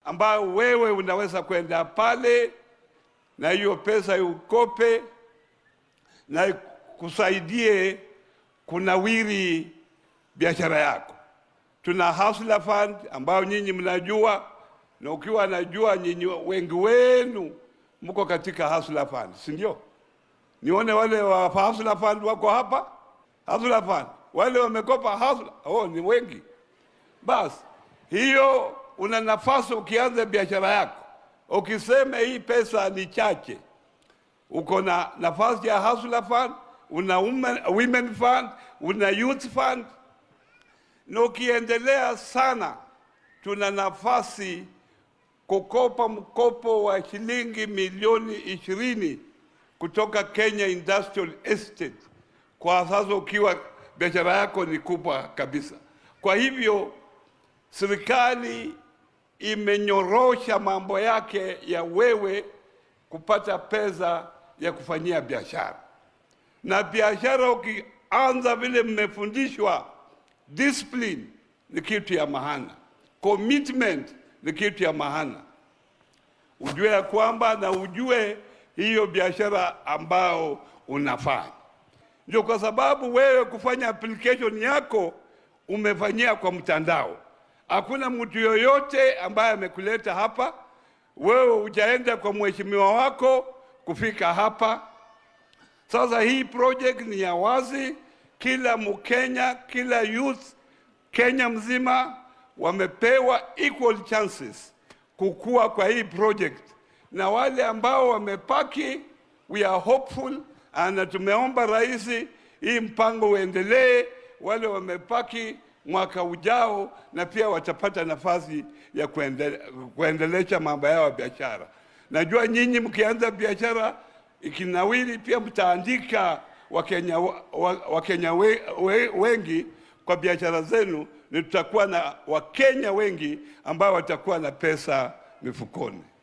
ambayo wewe unaweza kwenda pale na hiyo pesa ukope na ikusaidie kunawiri biashara yako. Tuna Hustler Fund ambayo nyinyi mnajua, na ukiwa najua nyinyi wengi wenu mko katika Hustler Fund, si ndio? Nione wale wa Hustler Fund wako hapa. Hustler Fund wale wamekopa Hustler, oh, ni wengi. Basi hiyo una nafasi ukianza biashara yako, ukisema hii pesa ni chache, uko na nafasi ya Hustler Fund, una women, women fund, una youth fund, na ukiendelea sana, tuna nafasi kukopa mkopo wa shilingi milioni ishirini kutoka Kenya Industrial Estate kwa sasa, ukiwa biashara yako ni kubwa kabisa. Kwa hivyo serikali imenyorosha mambo yake ya wewe kupata pesa ya kufanyia biashara, na biashara ukianza vile mmefundishwa, discipline ni kitu ya maana, commitment ni kitu ya maana, ujue ya kwamba na ujue hiyo biashara ambao unafanya. Ndio kwa sababu wewe kufanya application yako umefanyia kwa mtandao. Hakuna mtu yoyote ambaye amekuleta hapa, wewe hujaenda kwa mheshimiwa wako kufika hapa. Sasa hii project ni ya wazi, kila Mkenya, kila youth Kenya mzima wamepewa equal chances kukua kwa hii project, na wale ambao wamepaki, we are hopeful na tumeomba rais hii mpango uendelee. Wale wamepaki mwaka ujao, na pia watapata nafasi ya kuendele, kuendelesha mambo yao ya biashara. Najua nyinyi mkianza biashara ikinawili, pia mtaandika Wakenya, Wakenya we, we, wengi kwa biashara zenu, ni tutakuwa na Wakenya wengi ambao watakuwa na pesa mifukoni.